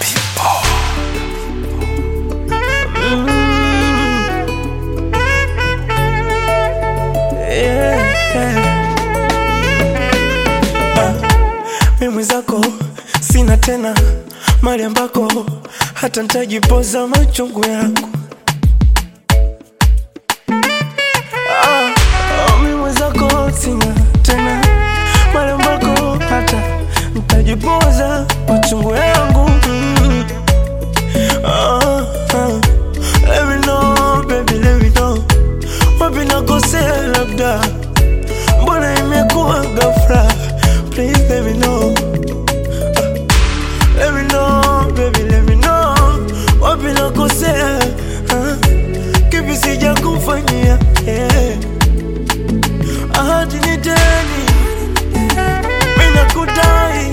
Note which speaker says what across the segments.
Speaker 1: mimi zako sina tena mali ambako hata ntajipoza machungu yangu ah, ah, mimi zako sina tena mali ambako hata ntajipoza machungu yangu mm. ah, ah. Let me know, baby, let me know wapi nakosea labda mbona imekuwa ghafla please let me know Let me know, baby, let me know Wapi nakosea ah, Kipi sija kufanyia yeah. Ahadi ni deni Mina kudai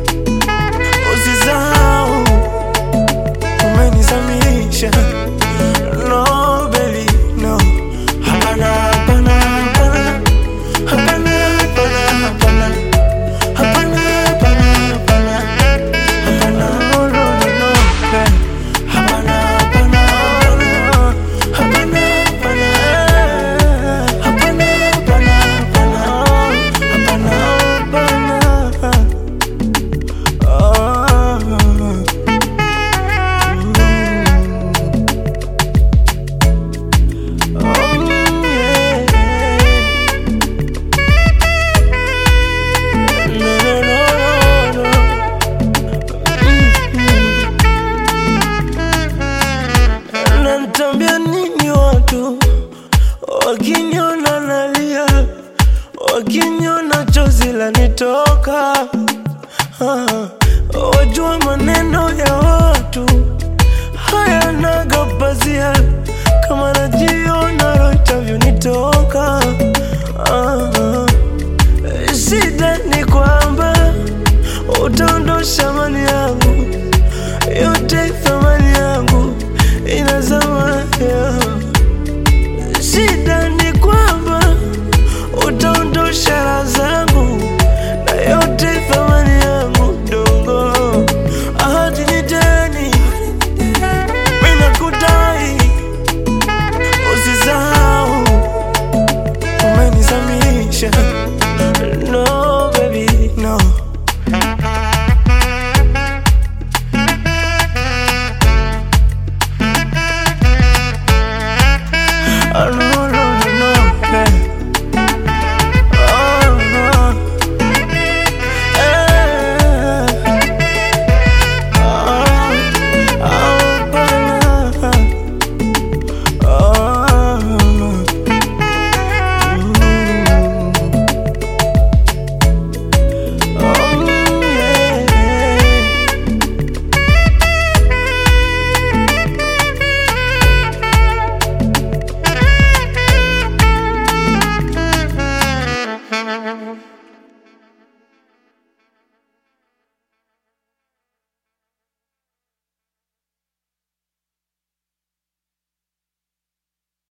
Speaker 1: Usisahau Umenizamisha No, baby, no Hapana, hapana, hapana Hapana, hapana, hapana Hapana, hapana, hapana Hapana, no, no, no, no, eh. Hapana, hapana, hapana. Hapana, hapana, eh. Hapana, hapana, hapana. Hapana, hapana. Ah. Mm. Oh, yeah. No, no, no, no, no. Nanitambia nini watu wakiniona nalia, wakiniona chozi lanitoka. Ah, wajua maneno ya watu hayanaga pazia, kama najiona roho itavyonitoka. Ah, shida ni kwamba utaondosha mali yangu yote thamani